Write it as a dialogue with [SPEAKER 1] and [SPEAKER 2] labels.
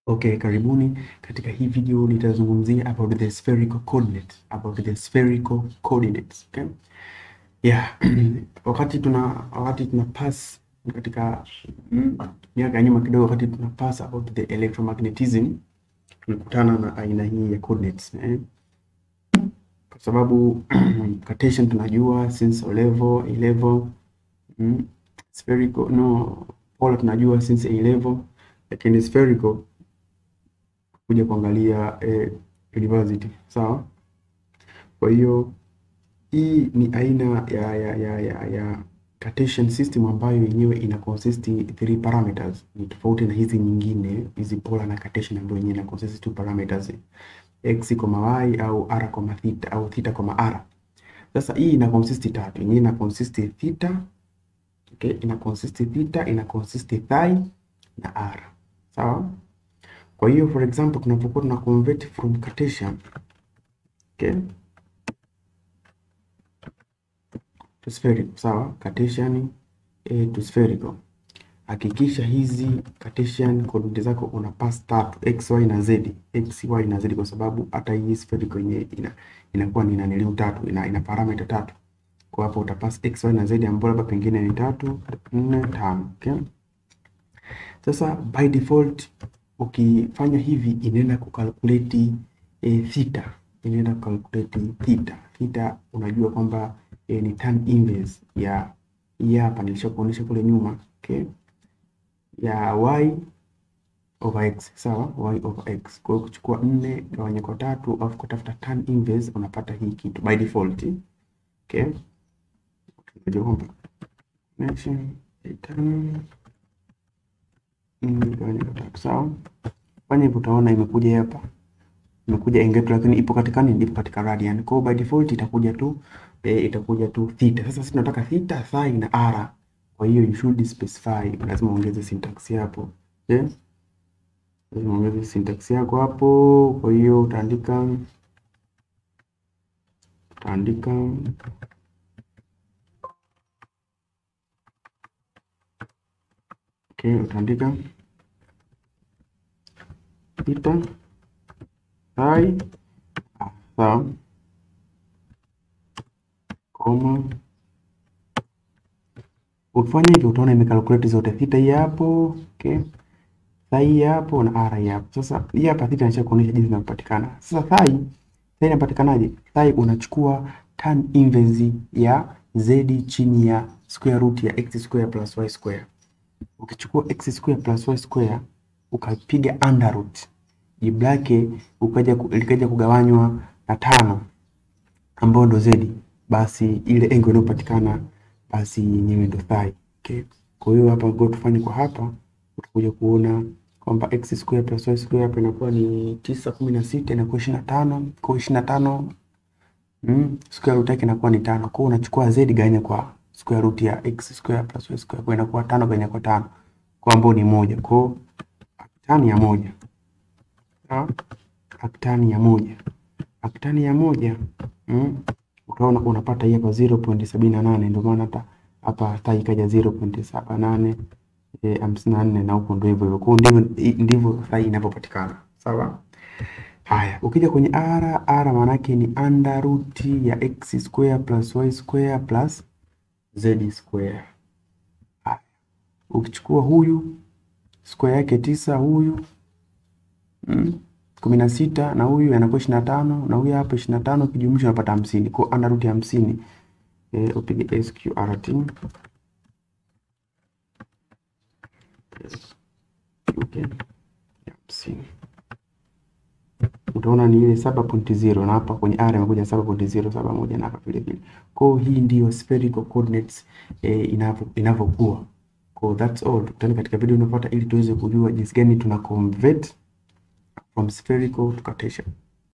[SPEAKER 1] Okay, karibuni. Katika hii video nitazungumzia about the spherical coordinates, about the spherical coordinates. Okay? Yeah. Wakati tuna wakati tuna pass katika mm, miaka ya nyuma kidogo, wakati tuna pass about the electromagnetism tulikutana na aina hii ya coordinates eh? Kwa sababu Cartesian tunajua since O level, A level, mm, spherical no polar tunajua since A level, lakini spherical kuja kuangalia eh, university sawa. Kwa hiyo hii ni aina ya, ya, ya, ya, ya Cartesian system ambayo yenyewe ina consist three parameters. Ni tofauti na hizi nyingine hizi polar na Cartesian ambayo yenyewe ina consist two parameters x, y au r, theta au theta, r. Sasa hii ina consist tatu. Yenyewe ina consist theta, okay, ina consist theta, ina consist phi na r. Sawa? Kwa hiyo for example tunapokuwa tuna convert from Cartesian okay, to spherical sawa, Cartesian eh, to spherical, hakikisha hizi Cartesian coordinate zako una pass tatu x, y na z, x, y na z, kwa sababu hata hii spherical yenyewe ina inakuwa ni naniliu tatu, ina, ina parameter tatu. Kwa hapo utapass x, y na z ambapo labda pengine ni tatu, nne, tano. Okay, sasa by default ukifanya hivi inaenda kukalkulate e, theta inaenda kukalkulate theta. Theta unajua kwamba e, ni tan inverse ya hii hapa nilishakuonyesha kule nyuma okay, ya y over x sawa, y over x. Kwa hiyo kuchukua nne gawanya kwa tatu alafu kutafuta tan inverse unapata hii kitu by default okay, unajua kwamba sawa. Fanya hivyo utaona imekuja hapa. Imekuja angle lakini ipo katika nini? Ipo katika radian. Kwa hiyo by default itakuja tu e, itakuja tu theta. Sasa sisi tunataka theta, phi na r. Kwa hiyo you should specify, lazima ongeze syntax hapo. Okay? Lazima ongeze syntax yako hapo. Kwa hiyo utaandika utaandika Okay, utaandika theta phi sawa, koma. Ukifanya hivyo utaona imekalkulate zote theta hii hapo, okay, phi hii hapo na r hii hapo. Sasa hii hapa theta inacha kuonyesha jinsi inavyopatikana. Sasa phi phi inapatikanaje? Phi unachukua tan inverse ya z chini ya square root ya x square plus y square ukichukua x square plus y square ukapiga under root jibu lake ukaja likaja kugawanywa na tano ambayo ndo z, basi ile engo inayopatikana basi yenyewe ndo phi. Okay, kwa hiyo hapa ngo tufanye kwa hapa, utakuja kuona kwamba x square plus y square hapa inakuwa ni tisa kumi na sita inakuwa ishirini na tano kwa ishirini na tano mm, square root yake inakuwa ni tano. Kwa hiyo unachukua z gawanya kwa square root ya x square plus y square kwa inakuwa tano gawanya kwa tano kwa ambao ni moja. Kwa hiyo aktani ya moja sawa, aktani ya moja, aktani ya moja mm, utaona unapata hii hapa 0.78 ndio maana hata hapa hata ikaja 0.78 eh, hamsini na nne na huko ndio hivyo hivyo. Kwa hiyo ndivyo ndivyo phi inavyopatikana sawa. Haya, ukija kwenye r, r maana yake ni under root ya x square plus y square plus z square. Haya, ukichukua huyu square yake tisa, huyu mm, kumi na sita na huyu anakuwa ishirini na tano na huyu hapa ishirini na tano ukijumlisha unapata hamsini. Kwa under root ya hamsini e, upige sqrt okay, hamsini utaona ni ile saba pointi zero na hapa kwenye r imekuja saba pointi zero saba moja na hapa vile vile. Kwa hiyo hii ndiyo spherical coordinates eh, inavyo inavyokuwa. Kwa that's all. Tukutane katika video inayofuata ili tuweze kujua jinsi gani tuna convert from spherical to Cartesian.